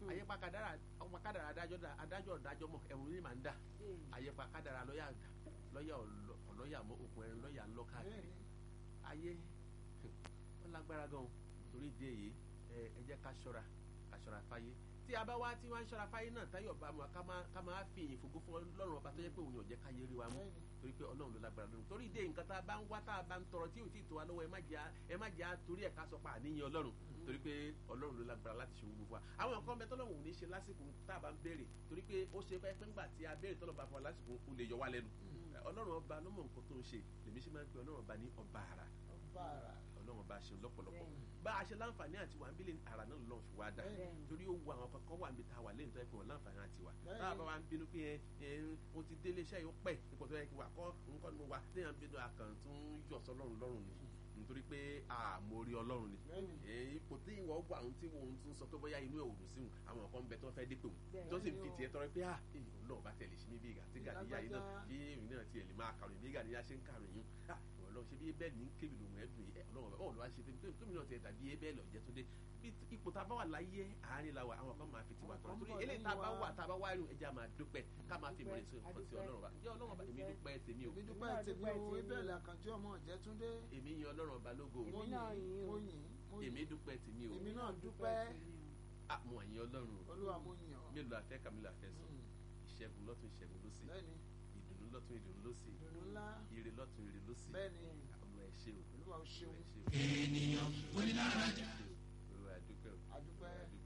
àyẹ̀pá kádàrá ọmọ kádàrá adájọ́ dá adájọ́ ọ̀dájọ́ mọ̀ ẹ̀rù ní màá ń dà àyẹ̀pá kádàrá lọ́yà lọ́yà ọ̀lọ́yà mọ́ òkun ẹ̀rín lọ́yà ńlọ káàkiri ayé ó lágbára gan torí ìdí èyí ẹ jẹ́ ká ṣọ́ra ká ṣọ́ra fáyé tí a bá wá tí wọ́n ń ṣọ́ra fáyé náà táyọ̀ bá mu ká máa fi ìyìn fògo fún ọlọ́run ọba tó yẹ pé òun yóò jẹ́ ká yé rí wa mú torí pé ọlọ́run ló lágbára lónìí torí ìdí nǹkan tá a bá ń wá tá a bá ń tọrọ tí ò tí ì tó wa lọ́wọ́ ẹ má jẹ́ torí ẹ̀ ká sọ pa àníyàn ọlọ́run torí pé ọlọ́run ló lágbára láti ṣe gbogbo wa àwọn nǹkan bẹ tọ́lọ́run ò ní ṣe lásìkò tá a bá ń béèrè torí pé ó ṣe fẹ́ ńgbà tí a béèrè tọ́lọ́ bá fún wa lásìkò ó lè yọ wá lẹ́nu ọlọ́run ọba ló mọ̀ nǹkan tó ń ṣe lèmi ṣe máa ń pe ọlọ́run ọba ní ọba àrà ọlọ́run ọba ṣe lọ́pọ̀lọpọ̀ bá a ṣe láǹfààní àti wà ń bílẹ̀ àrà náà lọ́n fi wá dá torí ó wu àwọn kankan wà níbi tá a wà lẹ́yìn tó yẹ kí wọ́n láǹfààní àti wà tá a bá wa ń bínú pé ẹ o ti délé iṣẹ́ yóò pẹ́ ipò tó yẹ kí wà kọ́ nǹkan ni mo wà lẹ́yìn à ń bínú àkàn tó ń yọ̀ sọ́lọ́run lọ́rùn ni nítorí pé àmórí ọlọ́run ni ipò tí ìwọ wà ohun tí wọn tún sọ pé bóyá inú ẹ̀ òdùn sí wọn àwọn kan bẹ tó fẹ́ dípò tó sì ń fi tiẹ̀ tọrọ pé ah ọlọ́run bá tẹ̀lé sí mi bí ìgbà tí gàdíyà yìí náà kí èmi náà tiẹ̀ lè máa kàròyìn bí gàdíyà ṣe ń kàròyìn ah ọlọ́run ṣe bí bẹ́ẹ̀ ní kébì lòun ẹ̀ dùn ẹ̀ ọlọ́run báwo ló wá ṣe fún mi náà tiẹ̀ dàbí ẹ bẹ́ẹ̀ lọ jẹ́ tó dé ipò tá a bá wà láyé àárín la wà àwọn kan máa fi tiwa tọrọ torí eléyìí tá a bá wà tá a bá wá rí ẹja máa dúpẹ́ ká máa fi mọ̀lẹ́sọ nǹkan sí ọlọ́run bá jẹ́ ọlọ́run bá èmi dúpẹ́ tèmi o. èmi dúpẹ́ tèmi o ebẹ̀ làkànjú ọmọ Ọ̀jẹ́túndé. èmi yan ọlọ́run ọba lógo èmi náà yìn mo yìn èmi dúpẹ́ tèmi o. èmi náà dúpẹ́. mo àyìn ọlọ́run o. olúwa mo yìn ọ́. mélòó afẹ́ kàmílò afẹ́ sọ ìṣẹ́gun lọ́tún ìṣẹ́gun lósì bẹ́ẹ̀ni ìdùnnú lọ́tún ìdùnnú lósì ìdùnnú ńlá ire lọ́tún ire lósì bẹ́ẹ̀ni olúwa ẹ ṣé o olúwa o ṣeun olúwa ẹ ṣé o. ènìyàn onílára jà. olúwa ẹ dúpẹ́ o. adúpẹ́.